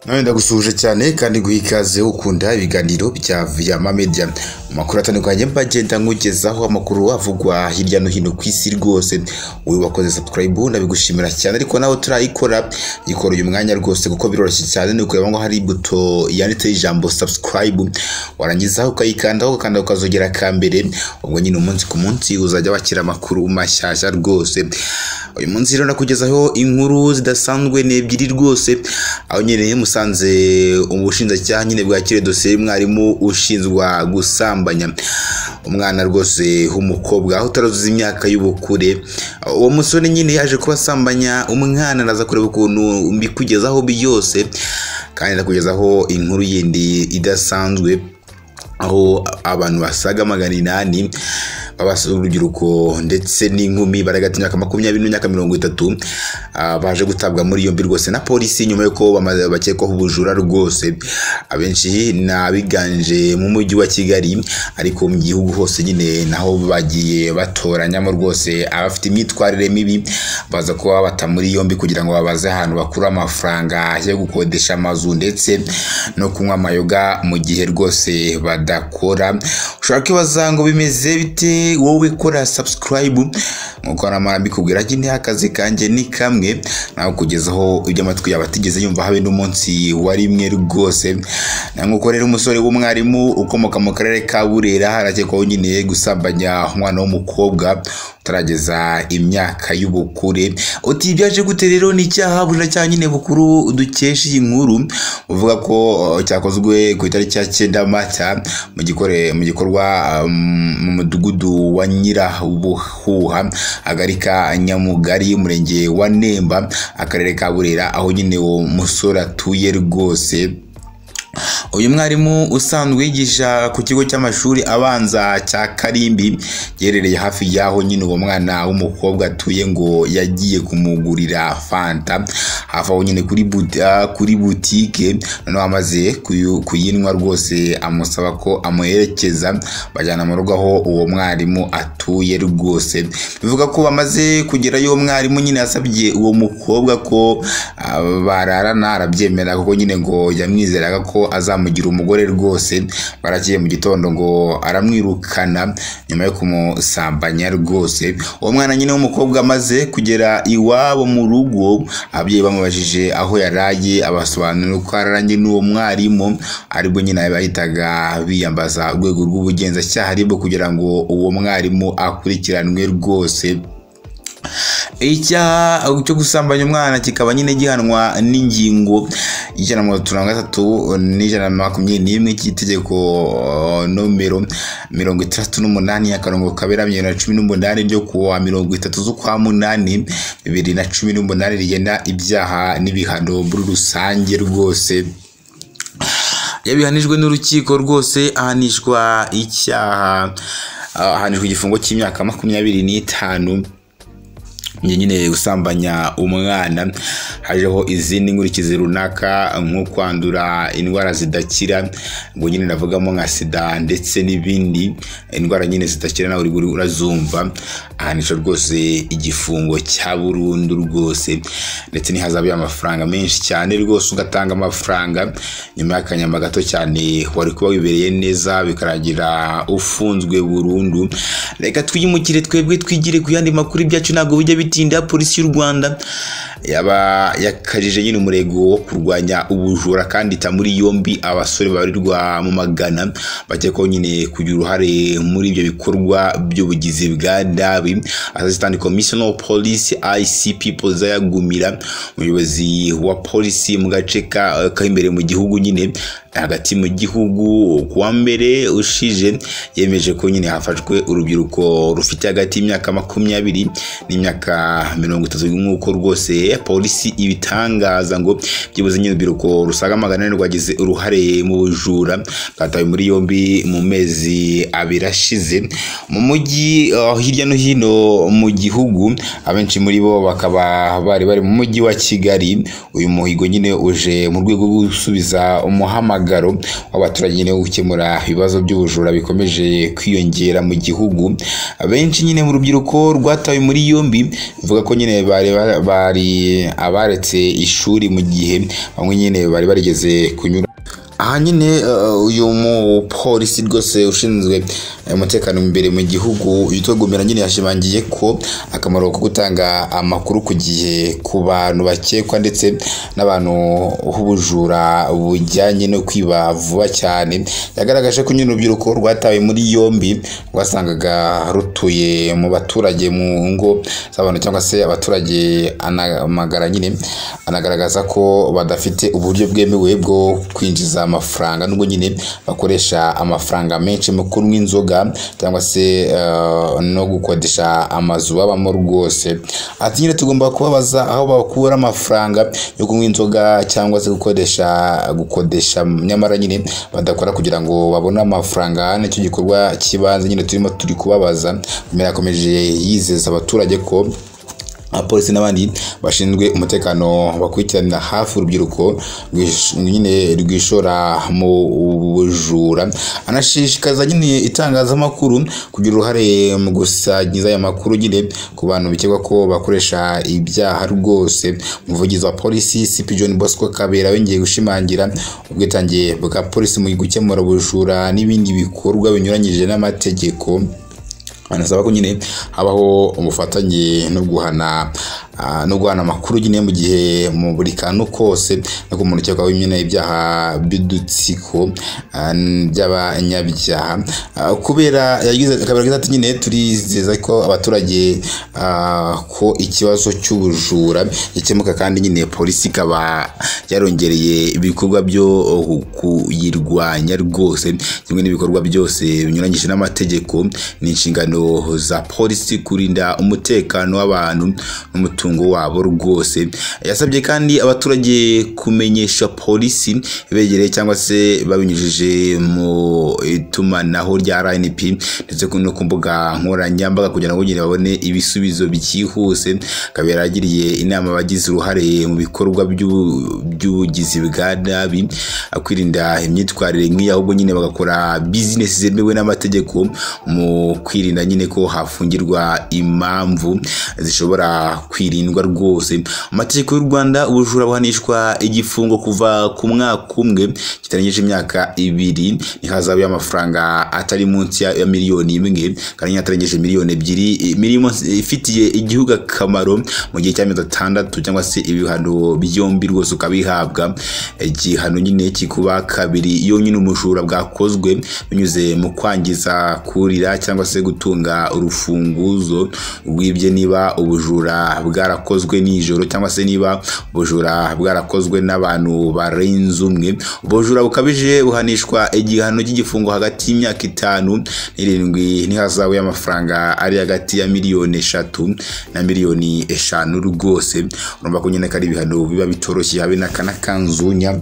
None ndagusuhuje cyane kandi guha ikaze ukunda ibiganiro bya Vyama Media. Mu makuru atandukanye mbagenda nkugezaho amakuru avugwa hirya no hino ku isi rwose. Wowe wakoze subscribe ndabigushimira cyane ariko nawe turayikora ikora uyu mwanya rwose kuko biroroshye cyane ni ukureba ngo hari buto yanditseho ijambo subscribe warangiza ukayikandaho ugakanda ukazogera ka mbere ubwo nyine umunsi ku munsi uzajya wakira amakuru mashyashya rwose. Uyu munsi rero ndakugezaho inkuru zidasanzwe ni ebyiri rwose aho nyine musanze ubushinjacyaha nyine bwakire dosiye y'umwarimu ushinjwa gusambanya umwana rwose w'umukobwa aho utaruzuza imyaka y'ubukure uwo musore nyine yaje kubasambanya umwana araza kureba ukuntu mbikugezaho byose kandi ndakugezaho inkuru yindi idasanzwe aho abantu basaga magana inani babasaba urubyiruko ndetse n'inkumi bari hagati y'imyaka makumyabiri n'imyaka mirongo itatu ah, baje gutabwa muri yombi rwose na polisi nyuma y'uko bamaze- bakekwaho ubujura rwose abenshi ni abiganje mu mujyi wa kigali ariko mu gihugu hose nyine naho bagiye batoranyamo rwose abafite imyitwarire mibi baza kuba bata muri yombi kugira ngo babaze ahantu bakura amafaranga yo gukodesha amazu ndetse no kunywa amayoga mu gihe rwose badakora ushobora kwibaza ngo bimeze bite wowe kora subscribe nk'uko namara mbikubwira ko intera akazi kanjye ni kamwe nawe kugezaho ibyo amatwi yawe atigeze yumva habe n'umunsi wa rimwe rwose na nk'uko rero umusore w'umwarimu ukomoka mu karere ka burera arakekwaho nyine gusambanya umwana w'umukobwa utarageza imyaka y'ubukure uti byaje gute rero ni icyaha ubushinjacyaha nyine bukuru dukesha iyi nkuru uvuga ko uh, cyakozwe ku itariki ya cyenda mata mu gikore mu gikorwa um, mu mudugudu wa nyirabuhuha akagari ka nyamugari umurenge wa nemba akarere ka burera aho nyine uwo musore atuye rwose uyu mwarimu usanzwe yigisha ku kigo cy'amashuri abanza cya karimbi giherereye hafi y'aho nyine uwo mwana w'umukobwa atuye ngo yagiye kumugurira fanta hafi aho nyine kuri buta- kuri butike noneho amaze kuyu- kuyinywa rwose amusaba ko amuherekeza bajyana mu rugo aho uwo mwarimu atuye rwose bivuga ko bamaze kugerayo mwarimu nyine yasabye uwo mukobwa ko ah, bararana arabyemera kuko nyine ngo yamwizeraga ko azamugira umugore rwose baragiye mu gitondo ngo aramwirukana nyuma yo kumusambanya rwose uwo mwana nyine w'umukobwa amaze kugera iwabo mu rugo ababyeyi bamubajije aho yaraye abasobanurira ko yararanye n'uwo mwarimu aribwo nyine bahitaga biyambaza urwego rw'ubugenzacyaha aribwo kugira ngo uwo mwarimu akurikiranwe rwose icyaha cyo gusambanya umwana kikaba nyine gihanwa n'ingingo y'ijana na mirongo itanu na gatatu n'ijana na makumyabiri n'imwe cy'itegeko eh, nomero mirongo itandatu n'umunani akarongo kaberamye bibiri na cumi n'umunani ryo kuwa mirongo itatu z'ukwa munani bibiri na cumi n'umunani rigena ibyaha n'ibihano muri rusange rwose yabihanijwe n'urukiko rwose ahanishwa icyaha ah, ahanishwa igifungo cy'imyaka makumyabiri n'itanu njye nyine gusambanya umwana hajeho izindi nkurikizi runaka nko kwandura indwara zidakira ubwo nyine navugamo nka sida ndetse n'ibindi indwara nyine zidakira nawe uri gu- urazumva ahanisha rwose igifungo cya burundu rwose ndetse ntihazabe amafaranga menshi cyane rwose ugatanga amafaranga nyuma y'akanyama gato cyane wari kuba wibereye neza bikarangira ufunzwe burundu reka twiyimukire twebwe twigire ku yandi makuru ibyacu ntabwo bijya bitinda polisi y'u rwanda yaba yakajije nyine umurego wo kurwanya ubujura kandi ita muri yombi abasore babarirwa mu magana bakekwaho nyine kugira uruhare muri ibyo bikorwa by'ubugizi bwa nabi asisitani komisiyo polisi icp poza yagumira umuyobozi wa polisi mu gace ka- k'imbere mu gihugu nyine hagati mu gihugu ku wa mbere ushije yemeje ko nyine hafashwe urubyiruko rufite hagati y'imyaka makumyabiri n'imyaka mirongo itatu nk'uko rwose polisi ibitangaza ngo byibuze nyine urubyiruko rusaga magana ane rwagize uruhare mu bujura bwatawe muri yombi mu mezi abiri ashize mu mujyi uh, hirya no hino hino mu gihugu abenshi muri bo bakaba bari bari mu mujyi wa kigali uyu muhigo nyine uje mu rwego rwo gusubiza umuhamagaro w'abaturage nyine wo gukemura ibibazo by'ubujura bikomeje kwiyongera mu gihugu abenshi nyine mu rubyiruko rwatawe muri yombi bivuga ko nyine bari bari abaretse ishuri mu gihe bamwe nyine bari barigeze kunyura aha nyine uh, uyu mupolisi rwose ushinzwe eh, umutekano imbere mu gihugu yitwa Gomera nyine yashimangiye ko akamaro ko gutanga amakuru ku gihe ku bantu bakekwa ndetse n'abantu h'ubujura bujyanye no kwiba vuba cyane yagaragaje ko nyine urubyiruko rwatawe muri yombi rwasangaga rutuye mu baturage mu ngo z'abantu cyangwa se abaturage anamagara nyine anagaragaza ko badafite uburyo bwemewe bwo kwinjiza amafaranga nubwo nyine bakoresha amafaranga menshi mu kunywa inzoga cyangwa se eh, no gukodesha amazu babamo rwose ati nyine tugomba kubabaza aho bakura amafaranga yo kunywa inzoga cyangwa se gukoresha gukodesha nyamara nyine badakora kugira ngo babone amafaranga nicyo gikorwa kibanze nyine turimo turi kubabaza Gomera yakomeje yizeza abaturage ko abapolisi n'abandi bashinzwe umutekano bakurikiranira hafi urubyiruko rwish- nyine rwishora mu bujura anashishikariza nyine itangazamakuru kugira uruhare mu gusangiza aya makuru nyine ku bantu bikekwa ko bakoresha ibyaha rwose umuvugizi wa polisi cp john bosco kabera yongeye gushimangira ubwitange bwa polisi mu gukemura ubujura n'ibindi bikorwa binyuranyije n'amategeko anasaba ko nyine habaho ubufatanye no guhana ah, no guhana amakuru nyine mu gihe mu buri kantu kose no ku muntu ukekwaho nyine ibyaha by'udutsiko ah, by'abanyabyaha Ah, kubera yagize akabera yagize ati nyine turizeza ko abaturage ah, ko ikibazo cy'ubujura gikemuka kandi nyine polisi ikaba yarongereye ibikorwa byo kuyirwanya rwose kimwe n'ibikorwa byose binyuranyije n'amategeko ni inshingano za polisi kurinda umutekano w'abantu n'umutungo wabo rwose yasabye kandi abaturage kumenyesha polisi begereye cyangwa se babinyujije mu itumanaho rya RNP ndetse no ku mbuga nkoranyambaga kugira ngo nyine babone ibisubizo byihuse kabera yagiriye inama abagize uruhare mu bikorwa by'ubu- by'ubugizi bwa nabi kwirinda imyitwarire nk'iyi ahubwo nyine bagakora bizinesi zemewe n'amategeko mu kwirinda nyine ko hafungirwa impamvu zishobora kwirindwa rwose mu mategeko y'u Rwanda ubujura buhanishwa igifungo kuva ku mwaka umwe kitarengeje imyaka ibiri ntihazabe amafaranga atari munsi ya ya miliyoni imwe kandi atarengeje miliyoni ebyiri imirimo ifitiye igihugu akamaro mu gihe cy'amezi atandatu cyangwa se ibihano byombi rwose ukabihabwa igihano nyine kikuba kabiri iyo nyine umujura bwakozwe binyuze mu kwangiza kurira cyangwa se gutunga urufunguzo rwibye niba ubujura bwarakozwe nijoro cyangwa se niba ubujura bwarakozwe n'abantu barenze umwe ubujura bukabije buhanishwa igihano cy'igifungo hagati y'imyaka itanu n'irindwi n'ihazabu y'amafaranga ari hagati ya miliyoni eshatu na miliyoni eshanu rwose urumva ko nyine ko ari ibihano biba bitoroshye habe n'akanakanzunya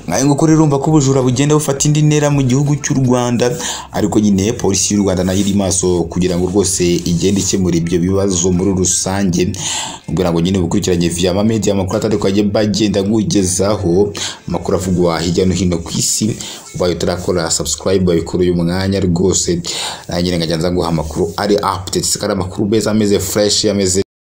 nkayo nguko rero urumva ko ubujura bugenda bufata indi ntera mu gihugu cy'u Rwanda ariko nyine polisi y'u Rwanda nayo iri maso kugira ngo rwose igende ikemura ibyo bibazo muri rusange kugira ngo nyine ubukurikiranye via media amakuru atandukanye bagenda nkugezaho amakuru avugwa hirya no hino ku isi ubaye utarakora subscribe babikora uyu mwanya rwose nanjye nyine nkajya nza nguha amakuru ari updates kandi amakuru meza ameze fresh ameze